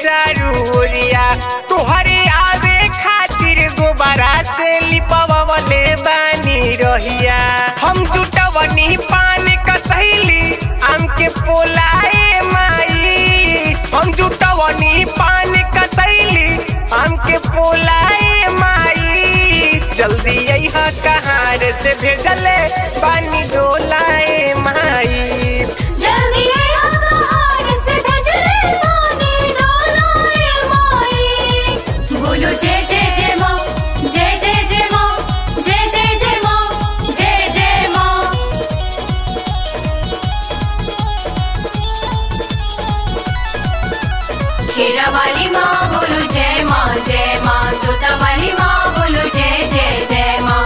चारू ओरिया तोहरे आवे खातिर गोबरा से लिपवले बानी रहिया हम जुटवनी पान कसैली आम के पोलाए माई हम जुटवनी पान कसैली आम के पोलाए माई जल्दी अइहा कहार से भेजले पानी डोलाए माई जल्दी आया कहार से भेजले पानी डोलाए माई बोलो जय जय जय माँ जय जय जय माँ जय जय जय माँ जय जय माँ शेरा वाली माँ बोलो जय माँ जय माँ जोता वाली माँ बोलो जय जय जय माँ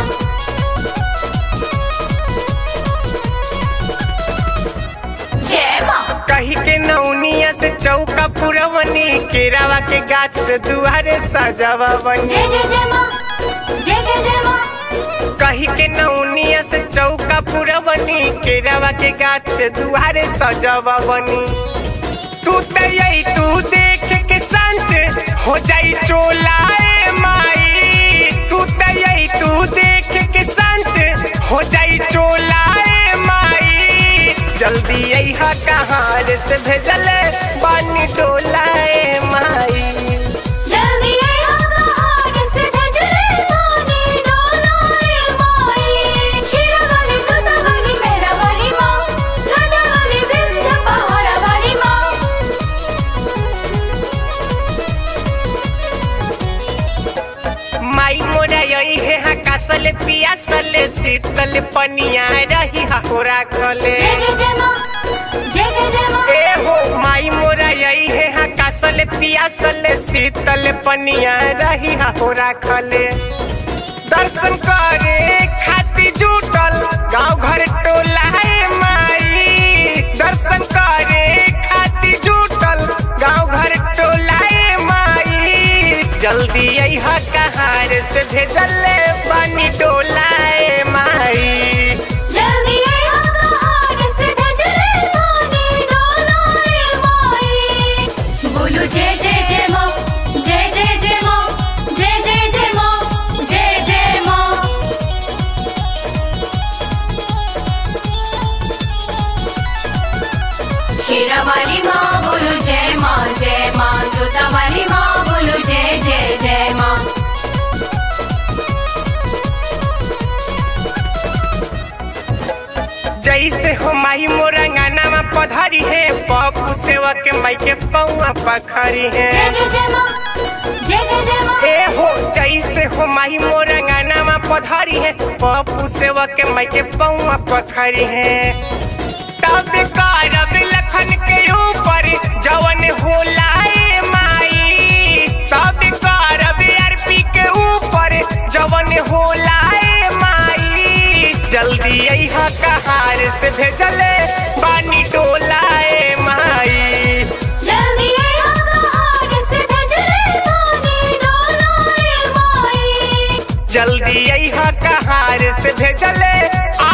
जय माँ कही के नौनिया से चौका पुरवनी केरावा के गाछ से दुआरे सजावा बनी जय जय जय माँ जय जय जय माँ कही के नौनिया से चौका पुरवनी केरावा के गाछ से दुआरे सजावा बनी तू तई तू देख के संत हो जाई चोलाए माई तू तई तू देख के संत हो जाई चोलाए माई जल्दी अइहा कहार से भेजले बानी टोलाए माई जल्दी आया कहार से भेजले पानी डोलाए माई शेरा वाली जोता वाली मेरा वाली माँ लाडा वाली विंध्य पहाड़ा वाली माँ माई मोरा यही है हकासल पियासल शीतल पनिया रही होरा खले जय जय जय माँ जय जय जय माँ ए हो माई मोरा यही है हकासल पियासल शीतल पनिया रही होरा खले दर्शन करे खातिर जुटल गांव घर टोला है माई दर्शन करे खातिर जुटल गांव घर टोला है माई जल्दी अइहा कहार से भेजले पानी डोलाए माई जल्दी आया कहार से भेजले पानी डोलाए माई बोलो जय जय जय माँ जय जय जय माँ जय जय जय माँ जय जय माँ शेरा वाली माँ बोलो जय माँ जय माँ जोता वाली माँ बोलो जय जय जय माँ जैसे हो माई मोरंगाना में पधरी है पप्पू सेवा के माई के पौआ पखरी है जय जय जय माँ जय जय जय माँ ए हो जैसे हो माही मोरंगाना में पधरी है पप्पू सेवा के माई के पौआ पखरी है तब करब लखन के ऊपर जवन होला ए माई तब करब अरपी के ऊपर जवन होला ए माई जल्दी अइहा कहार से भेजले बानी टोला ए माई जल्दी आया कहार से भेजले पानी डोलाए माई जल्दी अइहा कहार से भेजले